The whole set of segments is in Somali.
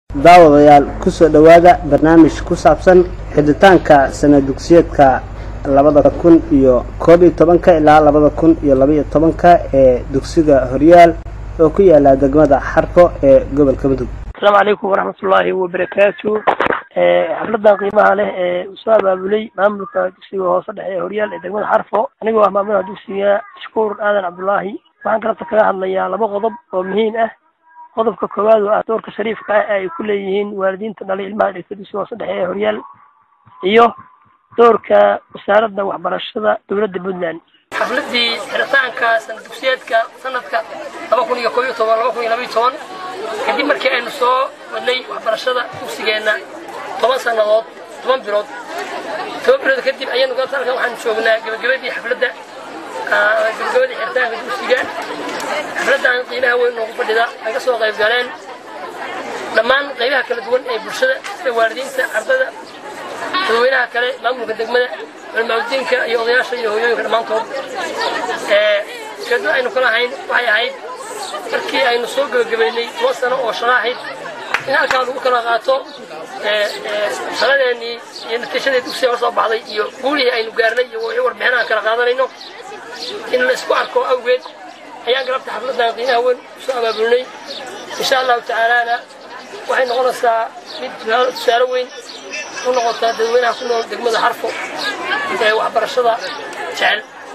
daawadayaal kusoo dhowaada barnaamij ku saabsan xidhitaanka sana dugsiyeedka labada kun iyo koob iyo tobanka ilaa labada kun iyo labaiyo tobanka ee dugsiga horyaal oo ku yaala degmada xarfo ee gobolka mudug asalaamu calaykum waraxmatullaahi wabarakaatu xafladan qiimaha leh ee uu soo abaabulay maamulka dugsiga hoose dhexe ee horyaal ee degmada xarfo anigoo ah maamulaha dugsiga shukuur aadan cabdullaahi waxaan kalata kaga hadlayaa laba qodob oo muhiim ah qodobka koowaad oo ah doorka shariifka ah ee ay ku leeyihiin waalidiinta dhalay ilmaha dhigta dugsiga hoose dhexe ee horyaal iyo doorka wasaaradda waxbarashada dowladda puntland xafladii xiritaanka sana dugsiyeedka sanadka laba kun iyo koob iyo toban laba kun iyo laba iyo toban kadib markii aynu soo wadnay waxbarashada dugsigeenna toban sannadood toban bilood toban bilood kadib ayaynu galta halkan waxaanu joognaa gabagabadii xafladda gabagabadii xiritaanka dugsiga xafladdan qiimaha weyn noogu fadhida ay ka soo qayb galeen dhammaan qaybaha kala duwan ee bulshada sida waalidiinta ardada dadweynaha kale maamulka degmada culmaadudiinka iyo odayaasha iyo hooyooyinka dhammaantood ujeeddada aynu kala hayn waxay ahayd markii aynu soo gebagabaynay toban sano oo shaqo ahayd in halkaa lagu kala qaato shaqadeennii iyo natiijadii dugsiga soo baxday iyo guulihii aynu gaarnay iyo wixii warbixinaha kala qaadanayno in la isku arko awgeed ayaan galabta xafladan qiimaha weyn usoo abaabulnay insha allahu tacaalaana waxay noqonaysaa mid tusaale weyn u noqotaa dadweynaha ku nool degmada xarfo ee waxbarashada jecel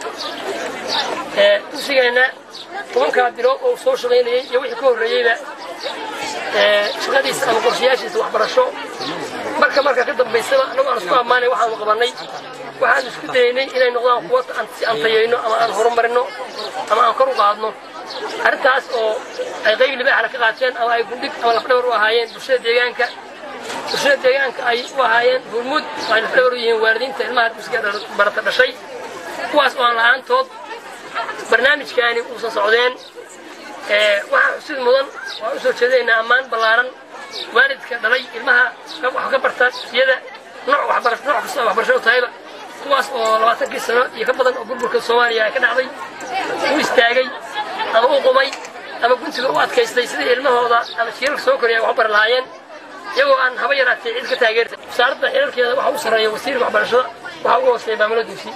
dugsigeenna tobankaa bilood oo soo shaqaynayay iyo wixii ka horreeyeyba shaqadiisa ama qorshayaashiisa waxbarasho marka marka ka dambaysaba annagu aan isku ammaanay waxaanu qabannay waxaan isku dayaynay inay noqdaan kuwa si aan tayayno ama aan horumarino ama aan kor u qaadno arrintaas oo ay qayb libaaxla ka qaateen ama ay gundhig ama lafdhabar u ahaayeen bulshada deegaanka bulshada deegaanka ay u ahaayeen hulmud oo ay lafdhabar u yihiin waalidiinta ilmaha dugsiga barata dhashay kuwaas oo aan la-aantood barnaamijkaani uusan socdeen waxaan xusid mudan waan u soo jeedaynaa ammaan ballaaran waalidka dhalay ilmaha wax ka barta iyada nooc waxbarasho nooc kasta oo waxbarasho tahayba kuwaas oo labaatankii sano iyo ka badan oo burburka soomaaliya ay ka dhacday u istaagay ama u qumay ama guntiga u adkaystay sidii ilmahooda ama jiirarka soo koraya wax bari lahaayeen iyagoo aan haba yaraatee cid ka taageerta wasaaradda xiriirkeeda waxa u sarreeya wasiirka waxbarashada waxaa ugu hooseeya maamula dugsi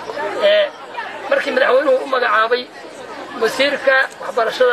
markii madaxweynuhu u magacaabay wasiirka waxbarashada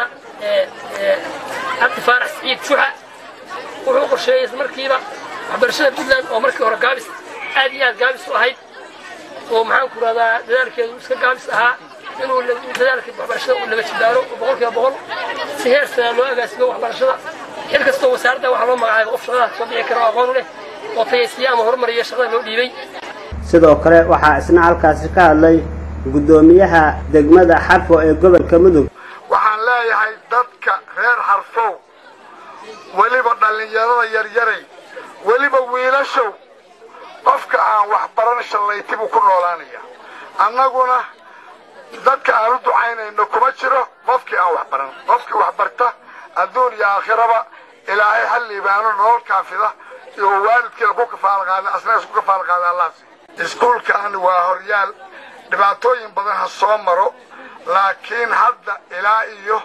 cabdi faarax siciid juxa wuxuu qorsheeyey isla markiiba waxbarashada puntland oo markii hore gaabis aad iyo aad gaabis u ahayd oo maxaan ku rahdaa dadaalkeedu iska gaabis ahaa inuu dadaalka waxbarashada uu laba jibaaro oo boqolkiiba boqol si heer sana loo agaasimo waxbarashada xil kastoo wasaaradda waxaa loo magacaabay qof shaqadaas soo bixi kara oo aqoon u leh oo tayaysiya ama horumariya shaqada loo dhiibay sidoo kale waxaa isna halkaasi ka hadlay guddoomiyaha degmada xarfo ee gobolka mudug waxaan leeyahay dadka reer xarfow weliba dhallinyarada yaryaray weliba wiilashow qofka aan waxbaran shallayti buu ku noolaanaya annaguna dadka aan u ducaynayno kuma jiro qofkii aan waxbaran qofkii waxbarta adduun iyo aakhiraba ilaahay ha liibaano nolol kaafida iyo waalidkiina ku kafaalqaada asna isku kafaalqaada allaasi iskuulkaani waa horyaal dhibaatooyin badan ha soo maro laakiin hadda ilaa iyo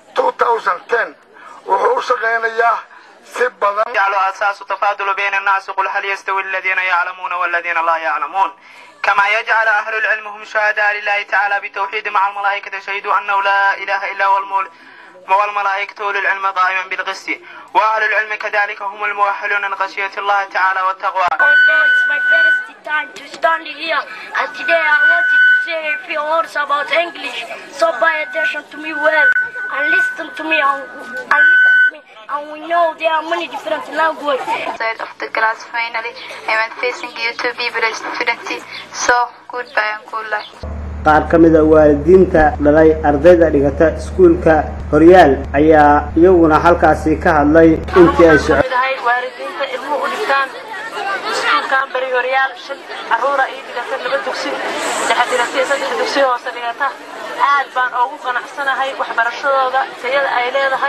wuxuu u shaqaynayaa si badan يجعل أساس تفاضل بين الناس قل هل يستوي الذين يعلمون والذين لا يعلمون كما يجعل أهل العلم هم شهداء لله تعالى بتوحيد مع الملائكة شهدوا أنه لا إله إلا هو المولى والملائكة أولو العلم قائما بالقسط وأهل العلم كذلك هم المؤهلون من خشية الله تعالى والتقوى. Although it's my first time to stand here, and today I wanted to say a few words about English. So pay attention to me well and listen to me and, and listen to me. And we know there are many different languages. Side of the class finally, I am facing you to be blessed student. So goodbye and good luck. qaar ka mida waalidiinta dhalay ardayda dhigata iskuulka horyaal ayaa iyaguna halkaasi ka hadlay intii ay soco dahay waalidiinta ilmuhu u dhigtaan iskuulkan beri horyaal shan caruura ii dhigata laba dugsi dhexe dhigata iyo saddex dugsi hoose dhigata aad baan ugu qanacsanahay waxbarashadooda tayada ay leedahay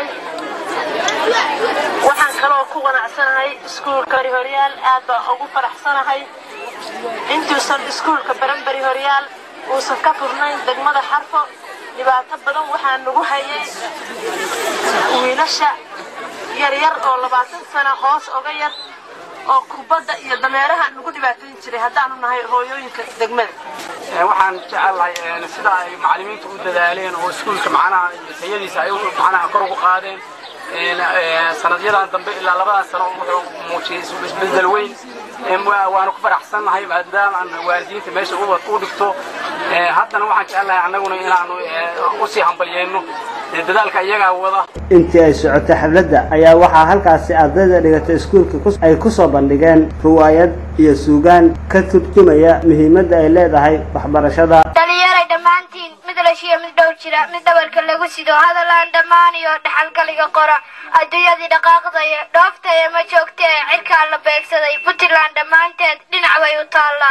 waxaan kaloo ku qanacsanahay iskuulka beri horyaal aad baan ugu faraxsanahay intuusan iskuulka baranberi horyaal uusan ka furnayn degmada xarfo dhibaato badan waxaa nagu hayay wiilasha yaryar oo labaatan sano hoos oga yar oo kubadda iyo dameeraha nagu dhibaatayn jiray haddaanu nahay hooyooyinka degmada waxaan jecelahay sida ay macallimiintu u dadaaleen oo iskuulka macnaha tayadiisa ay macnaha kor ugu qaadeen sanadyadan dambe ilaa labadan sano wuxuu muujiyey isbedel weyn waanu ku faraxsannahay maadaama aan waalidiinta meesha u dhigto haddana waxaan jecelahay annaguna inaanu usii hambalyeyno dadaalka iyagaa wada intii ay socotay xafladda ayaa waxaa halkaasi ardayda dhigatay iskuulka ay ku soo bandhigeen ruwaayad iyo suugaan ka turjumaya muhiimadda ay leedahay waxbarashada dhalinyaray dhammaantiin mid lashiyo mid dhow jira mid dhabarka lagu sido hadalaan dhammaan iyo dhaxalgaliga qora adduunyadii dhaqaaqdaya dhooftaya ma joogtee cirkaa la beegsaday puntland dhammaanteed dhinac bay u taallaa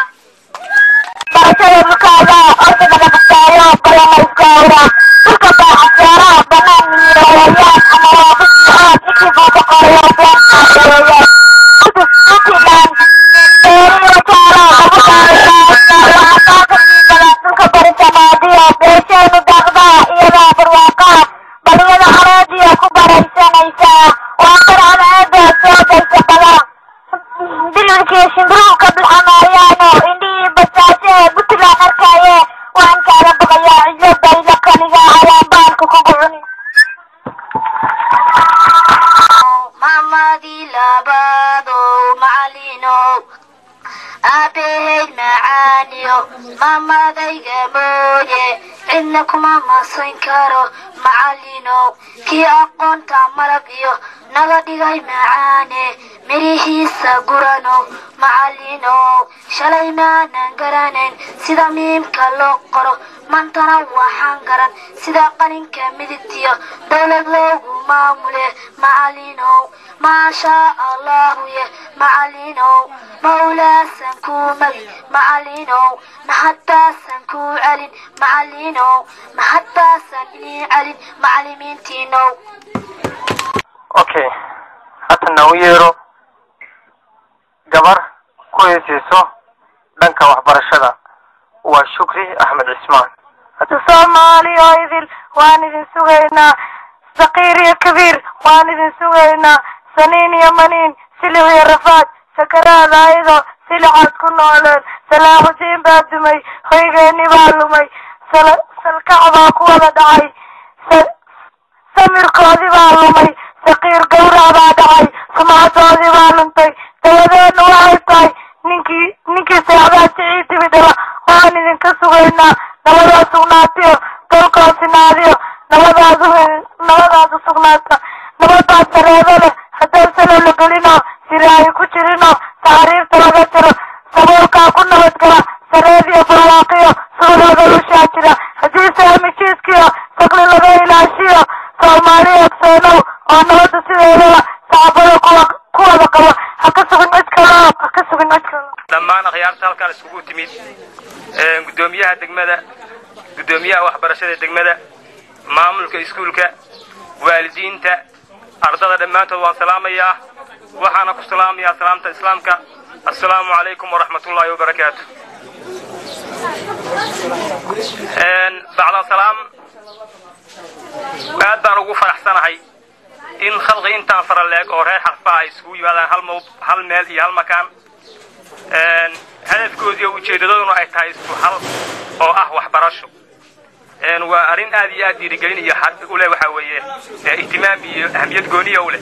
mamadii labadow macalinow aabahayd macaaniyo mamadayga mooye cidna kuma masayn karo macalinow kii aqoonta malab iyo naga dhigay macaane mirihiisa guranow macalinow shalay maanan garanayn sida miimka loo qoro maantana waxaan garan sida qalinka midigtiyo dowlad loogu maamule macalinow maashaa allahu ye macalinow mawlaasan kuu magi macalinow mahadbaasan kuu celin macalinow mahadbaasan inii celin macalimiintiinow okay haddana u yeero gabar ku heeseyso dhanka waxbarashada waa shukri axmed cismaan hadda soomaaliyo idil waan idin sugaynaa sakiir iyo kabiir waan idin sugaynaa saniin iyo maniin siliw iyo rafaad sakaraada ayadoo silicaad ku nooleen salaaxudiin baa dumay hoygeenni baa lumay salkac baa ku wada dhacay samirkoodii baa lumay sakiir gawrac baa dhacay sumcadoodii baa luntay dabadeedna waxay tahay ninkii ninkii seexdaa jicii timidhaba waan idinka sugaynaa nabadaa sugnaatiyo dalkoo sinaadiyo nabadaadu nabadaadu sugnaata nabadaa sareedo leh haddaan salow la gelinoo siraayi ku jirinoo taxriirta laga jiro sabuulkaa ku nabadgala sareediyo barwaaqiyo suudooda lushaa jira haddii saamijiiskiyo sakli laga ilaashiyo soomaaliya ogseenow oo nabada sideedaba sacbada kuwa ku wada qabo ha ka sugin cid kaloo ha ka sugin cid kaloo dhammaan akhyaarta halkan isugu timid guddoomiyaha degmada guddoomiyaha waxbarashada degmada maamulka iskuulka waalidiinta ardada dhammaantood waan salaamayaa waxaana ku salaamayaa salaamta islaamka assalaamu calaykum waraxmatullaahi wabarakaatu bacda salaam aad baan ugu faraxsanahay in khalqi intaan fara leeg oo reer xarfaha ay isugu yimaadaan hal mawd hal meel iyo hal makaan hadafkoodii oo ujeedadooduna ay tahay isku hal oo ah waxbarasho waa arrin aad iyo aad dhiirigelin iyo u leh waxaa weeye ihtimaam iyo ahamiyad gooniya u leh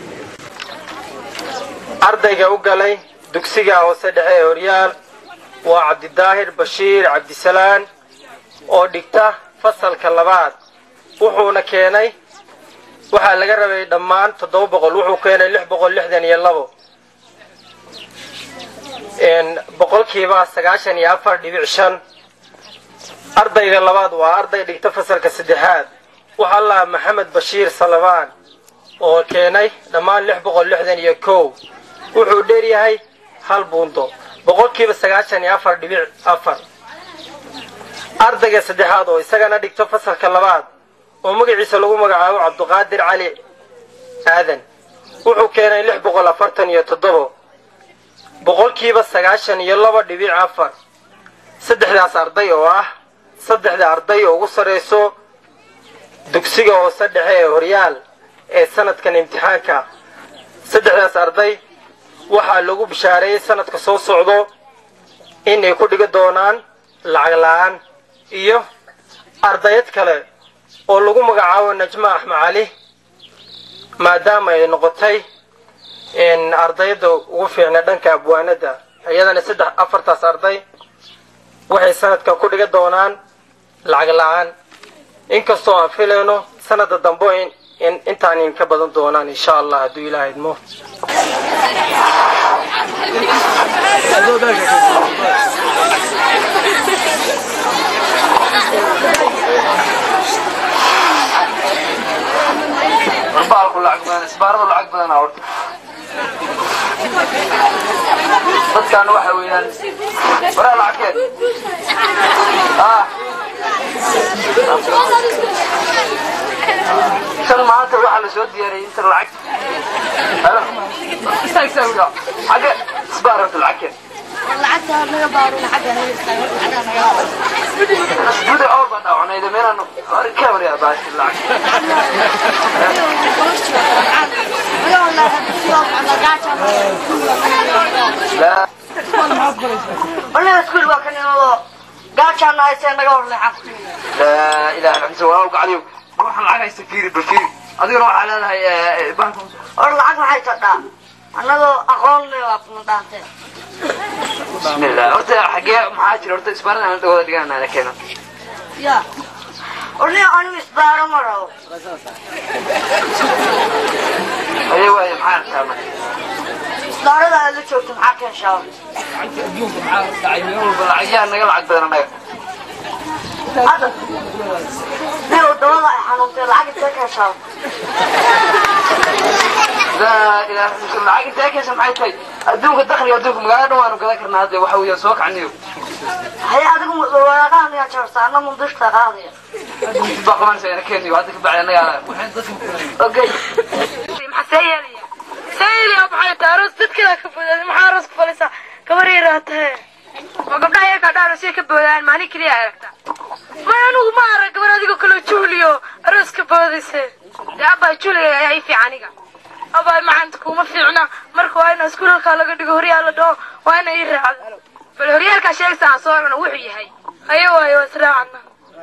ardayga u galay dugsiga hoose dhexe ee horyaal waa cabdidaahir bashiir cabdisalaan oo dhigta fasalka labaad wuxuuna keenay waxaa laga rabay dhammaan toddoba boqol wuxuu keenay lix boqol lixdan iyo labo boqolkiiba sagaashan iyo afar dhibic shan ardayga labaad waa arday dhigta fasalka saddexaad waxaa lahaa maxamed bashiir salabaan oo keenay dhammaan lix boqol lixdan iyo kow wuxuu dheeryahay hal buundo boqolkiiba sagaashan iyo afar dhibic afar ardayga saddexaad oo isagana dhigto fasalka labaad oo magaciisa lagu magacaabo cabduqaadir cali aadan wuxuu keenay lix boqol afartan iyo toddobo boqolkiiba sagaashan iyo laba dhibic afar saddexdaas arday oo ah saddexda arday oo ugu sarrayso dugsiga hoose dhexe ee horyaal ee sanadkan imtixaanka saddexdaas arday waxaa lagu bishaareeyey sanadka soo socdo inay ku dhigi doonaan lacag la-aan iyo ardayad kale oo lagu magacaabo najma axmed cali maadaama ay noqotay ardayda ugu fiicna dhanka abwaanada iyadana saddex afartaas arday waxay sanadkan ku dhigi doonaan lacag la-aan inkastoo aan filayno sanada dambe in intaan inka badan doonaan insha allah hadduu ilaah idmo baalku lacag badan isbaaradu lacag badan horta dadkan waxa weeyaan waraa lacagkeed ah kan maanta waxaa la soo diyaariyey inta lacag halo istaag istaag wiil xagge isbaar horta lacagkeed guda awr baan dhaawanayda meelaan kamariya baashi lacag waliba iskuul waa kan inado gaajaan haysee naga horleexan laa ilaha illa anta waa gacdiyo waxaan lacag haysta fiiri bal fiiri adiguna waxaa leedahay bank or lacag maxay tadhaa annagoo aqoon le waa kuma dhaantee bismillah horta xagee maxaa jira horta isbaarada aan wada dhiganana keena ya orniga anigu isbaaro ma rabo aye waaye maxaa arkaa marka isbaarada aad la joogto maxaa keenshaa adduunka maxaa dhacay meel walba lacagyaa naga lacag badan anaga hadda nin wadamada ay xanuuntay lacag intee keenshaa laa ilaha illa lacag intee keesa maxay tahay adduunka dakhliga adduunka magaalada dhan waanu gadan karnaa hadda waxa weeyaan soo kacniyo haye adigu waraaqaha miyaa jarta anna mundishta qaadaya baa qabanaysa ina keeniyo hadda ka bacdi anaga waxaan dadka okay maxaa yeelaya sayliya maxay tahay aroos dadkeeda ka boodaaday maxaa aroos ku falaysaa gabar yaraa tahay oo gabdhaha yarkaa dhaarosya ka boodaan maalin keliya aragta may anigu ma arag gabar adigoo kaloo juuliyo aroos ka boodayse dee abbaa juuliya ayaa ii fiican aniga abbaa macanta kuma fiicna marka waa ina iskuulalkaa laga dhigo horyaal la dhaho waa ina ii raacdo bal horyaalkaa sheegsa aan soo cuno wuxuu yahay haye waayo waa israacana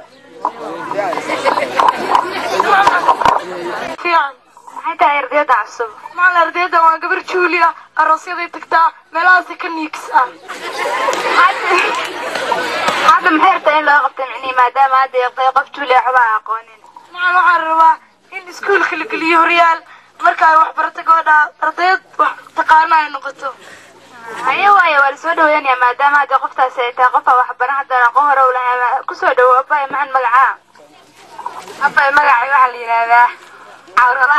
fiican maxay tahay ardayda cusub macalin ardayda waa gabar juulia aroosyaday tagtaa meelahaasi ka niigis ah hadda maxay rabtaa in loo qabto micnihi maadaama hadda yaqtay qof juulia waxba aan aqoonin macalin waxaan rabaa in iskuulka la geliyo horyaal marka ay waxbarato gabadha ardayad wax taqaana ay noqoto haye waaye waa lasoo dhaweynaya maadaama hadda qoftaasi ay tahay qofa waxbaran haddaan aqoon hore u lahay kusoo dhawo abay maxan magacaa abay magacay waxaa la yidhaahdaa cawrala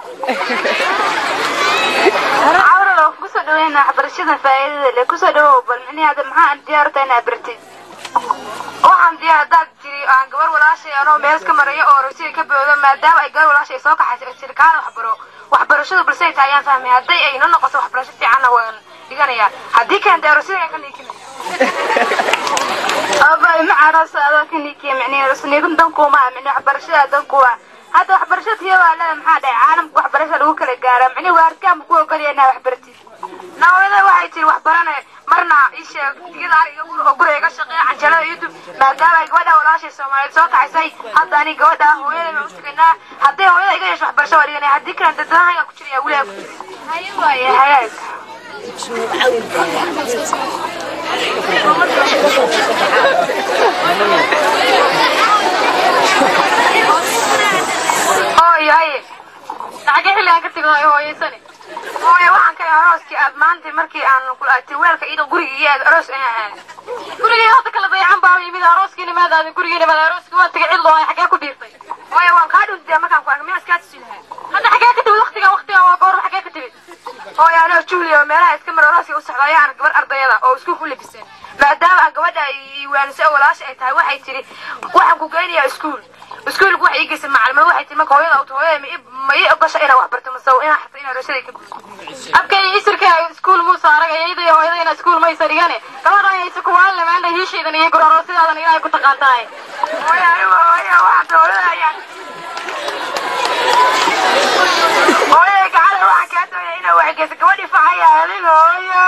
cawrala waan kusoo dhaweynaa waxbarashada faa'iidada leh kusoo dhawow bal micnihi hadda maxaa diyaarta inaad bartid waxaan diyaar haddaad jiri aan gabar walaashay anoo meel iska marayo oo rasiga ka boodo maadaama ay gabar walaashay soo kaxayso oo sirkaana waxbaro waxbarashadu balse ay tahay ayaan fahmay hadday ay noo noqoto waxbarasho fiicanna waan dhiganayaa haddii kale dee rasiga ka niikinaya abay macarosa adoo ka niikiya micnihi rasniidun dankuuma micnihi waxbarashada dankuwa hadda waxbarashada tiya waa leeda maxaa dhahay caalamka waxbarashada lagu kala gaara micnihi waarkaanba ku ogolaya inaa waxbartid naawada waxay tiri waxbarane marna ii sheeg digada ariga oo guriga iga shaqeeya canjalada youtube maadaama ay gabadha walaashay soomaaliyeed soo kaxaysay hadda ani gabadha hooyada baan u tegaynaa hadday hooyada iga yeesho waxbarasho waa dhiganaya haddii kale dadahayga ku jiraya weligaa ku jira haye waaye hagaag hooyo haye lacagee xilligaan ka tego hooyo hooyaysani hooyo waxaan ka yahay arooskii aad maanta markii aan kulaatay weelka iyadoo guriga iyo aad aroos ayaan ahayd gurigii hadda kala dayacan baa yimid arooskii nimaad aadin gurigii nimaad arooskii waa tagay cidlo ay xagee ku dhiirtay hooyo waan kaa dhuntay markaan ku arka miyaa iskaa tusi lahaa hadda xagee ka timid waqtigan waqtigan waa goor xagee ka timid hooyo anoo julia oo meelaha iska mar arooskii u socda ayaan gabar ardayada oo iskuul ku labiseen maadaama aan gabadha ay waanisay oo walaasha ay tahay waxay tiri waxaan ku geynayaa iskuul iskuulku waxay ii geysay macalimo waxay tiri marka hooyada auto hooyada ma ii- ma ii ogasha inaan wax barto mase inaan xata inaan rashada ka buuxo abkay isirka iskuul muusa arag iyada iyo hooyada inaa iskuul maysa dhigane gabadha ayaysa kuwaan lamaana hiishaydan iyo gororoosidaadan ilaahay ku taqaantahay hooya anigu hooya waxaata hooyada ayaan hooyada gacale waxaan kaa doonaya inaa waalin hooyo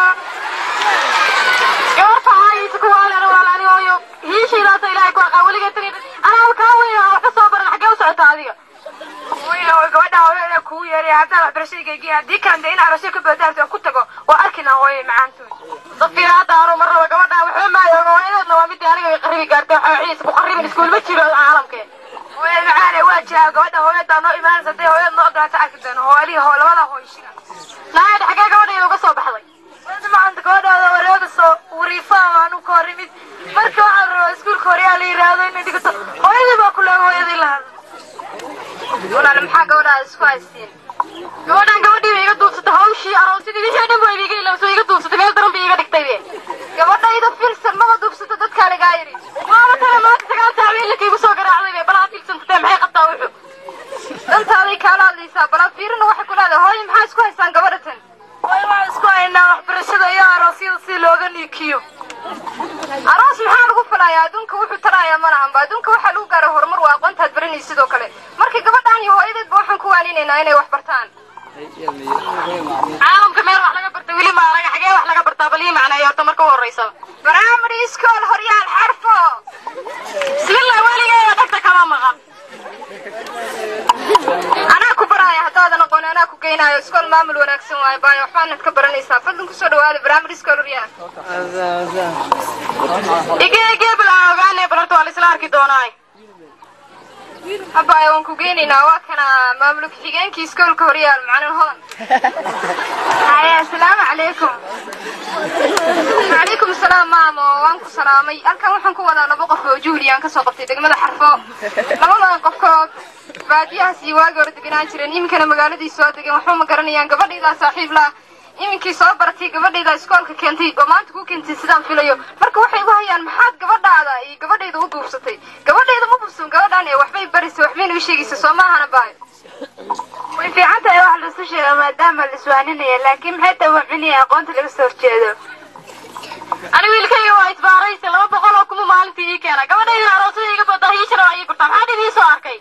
gabarta haayisa ku waalin waalani hooyo hiishiidaasa ilaahay ku aqaa weligeed tani anaa kaa weyn oo wax ka soo baran xaggee u socota adiga hooyo gabadha hooyada kugu yeeray haddaan waxbarashadaygaygii haddii kaan dee in arasho ka badaarto aan ku tago waa arkina hooyo macaantood dafiira hadda anu mar raba gabadha waxba maayo hooyadeedna waa midii aniga way qarribi gaartay waxa ciis ku qarribin iskuul ma jiro caalamkee hooyada macaane waa jiraa gabadha hooyadaa noo imaanaysa hadday hooyada noo ogolaata arki doono hooyadii hoo labada hooyshina naayada xaggee gabadhayda uga soo baxday wada maanta gabadhaada wareega soo wariifaa aanu ka hor imid marka waxaan rabaa iskuulka horyaa la yiraahdo inay dhigato hooyadii baa ku leega hooyadii la hadla walaal maxaa gabadhaada isku haystiin gabadhan gabadhii bay iga duubsatay hawshii aroosidii wixii dhan bay iga ilowsay iga duubsatay meel daran bay iga dhigtay be gabadhayda filsan maba duubsato dadkaa lagaa yidhi waaba tana maanta sagaal saac bay ilaka igu soo garaacday be balaa filsantatee maxay qabtaa wuxuu dantaaday kaala hadlaysaa balaa fiirina waxay ku leedahay hooyo maxaa isku haystaan gabadha tan hooyo waxaan isku haynaa waxbarashada iyo aroosyada si looga niikiyo aroos maxaa lagu falayaa adduunka wuxuu tarayaa ma lahanba adduunka waxaa lagu gaara horumar waa aqoontaad baranaysa sidoo kale marka gabadhan iyo hooyadeedba waxaan ku waaninaynaa inay wax bartaan caalamka meel wax laga barta weli maalaga xagee wax laga bartaa bal ii macneeyo horta marka u horreysa primary school horyaal xarfo bismillah weligeeda dhagta kama maqan anaa ku baraya haddaadan aqoon anaa ku geynaayo iskool maamul wanaagsan waayo baayo waxbaanad ka baranaysaa fadlan kusoo dhawaada primary school horyaal igee igee bilaa ogaane bal horta waa la isla arki doonaa habaayo waan ku geynaynaa waa kana maamul ku-xigeenkii iskoolka horyaal macalin hodan haye asalaamu calaykum calaykum asalaam maamo waan ku salaamay halkan waxaan ku wadaa laba qof oo juhli aan kasoo qabtay degmada xarfo labadan qofkood baadiyahaas iyo waagi hore deganaan jireen iminkana magaaladii soo degeen waxba ma garanayaan gabadhaydaa saaxiib la iminkii soo baratay gabadhayda iskoolka keentay oo maanta ku keentay sidaan filayo marka waxay igu hayaan maxaad gabadhaada iyo gabadhayda u duubsatay gabadhayda ma buubsan gabadhaan ee waxbay baraysa waxbayna u sheegaysa soo maahana baay way fiican tahay wax laisu sheega maadaama la iswaaninaya laakiin maxay tahay wamcinaya aqoonta laga soo horjeedo ani wiilkayga waa isbaaraysa laba boqol oo kuma maalintii ii keena gabadhayda aroosada iga boodaa hiishana waa ii gurtaa maxaa dhib ii soo arkay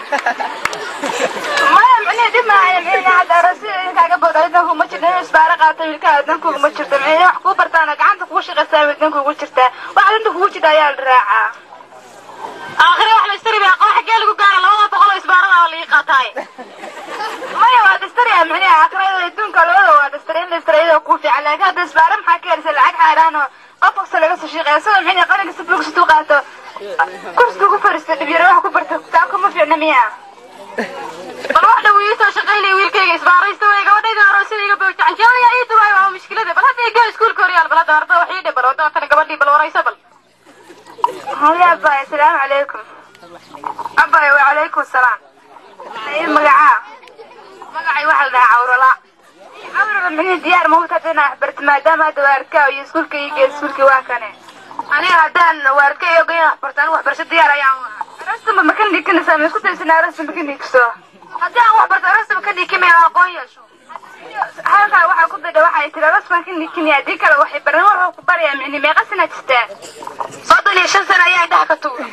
maya micnihii dhib maayo micnihii hadda aroosada inkaaga boodaa idan kuma jirta inuu isbaaro qaato wiilkaha idan kuguma jirto micnihii wax kuu bartaana gacanta kugu shaqaysaa idan kugu jirtaa wax danta kugu jirta ayaa la raacaa aakhire wax la istari aqoon xaggee lagu gaara labada boqol oo isbaarada oo laii qaataay maya waa dastariya micnihi aakhirada adduunka labada waa dastari in la istarayada kuu fiican laakiin hadda isbaaro maxaa ka helisa lacag xaaraan oo qof kasta laga soo shaqeeya isagoo micnihi qalinka si buugsitu qaato kursiga ku fariista dhibyaro wax ku barta taa kuma fiicna miya bal wax dhow ii soo shaqaynaya wiilkayga isbaaraysta wey gabadhayda aroosada iga bowja canjeelaya ii duwaay waa mushkilada bal hadda igee iskuulka horyaal bal hadda arda wax ii dhe bal wadda tana gabadhii bal waraysa bal haya abbaay asalaamu calaykum abbaay wacalaykum salaam ay magacaa magacay waxaa la dhahaa cawrala cawrala mini diyaar ma hubta hadana waxbarta maadaama hadda waarkaa iyo iskuulka ii geed iskuulkii waa kane aniga haddaan waarka iyo geyn waxbarta anigu waxbarasho diyaar ayaan arastamba ma ka dhiikanaysaa ma isku daysana arastamba ka dhiigso haddii aan waxbarto arastamba ka dhiikimay aqoon yeesho halkaa waxaa ku bidha waxay tiri arasban ka dhiikimay haddii kale waxay baran wuxuu ku barayaa micni meeqa sana jirtaa soddon iyo shan sano ayaa indhaha ka tuur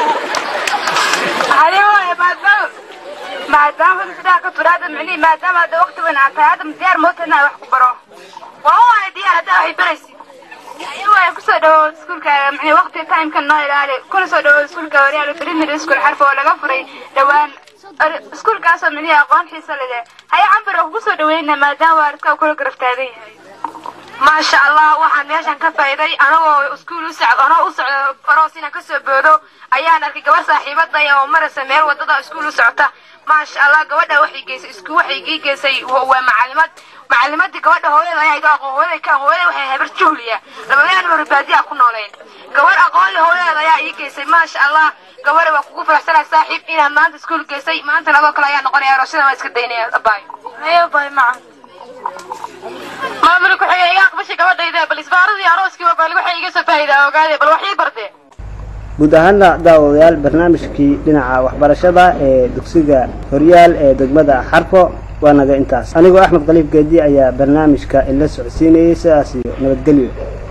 haye waaya maadaama maadaama indhaha ka tuur hadda micnihi maadaama hadda waqti weyn aad tahay hadda diyaar moota inaa wax ku baro waa waaya diyaar haddaa waxay baraysi haye waaya kusoo dhawow iskuulkaaga micni waqti timeka noo ilaali kuna soo dhawow iskuulka horyaal primary school xarfa oo laga furay dhowaan iskuulkaasoo micnihi aqoon xiisa leh haye cambar oo kugu soo dhaweyna maadaama waalidkaa kula garaftaagan yahay maasha allah waxaan meeshan ka faa'iiday anagoo iskuul u socdo anoo u socdo aroos inaan kasoo boodo ayaan arkay gabar saaxiibadaya oo maraysa meel wadada iskuul u socota maasha allah gabadha waxay geysay isku waxay ii geysay waa macalimad macalimadii gabadha hooyada ayaa iga aqoon hooyada ka hooyada waxay habar juhliya labadaan hore baadiya ku nooleen gabar aqoon leh hooyada ayaa ii geysay maasha allah gabadha waa kugu faraxsanaa saaxiib inaad maanta iskuul geysay maantana adoo kale ayaa noqonaya aroosada waa iska daynaya abaay hayo baay macan maamul ku-xigay iga aqbashay gabadhayda bal isbaaradii arooskii waa bal waxay iga soo faa'iidaa ogaade bal wax ii bardee guud ahaana daawadayaal barnaamijkii dhinaca waxbarashada ee dugsiga horyaal ee degmada xarfo waa naga intaas anigoo axmed khaliif geedi ayaa barnaamijka ila socodsiinayay sidaas iyo nabadgelyo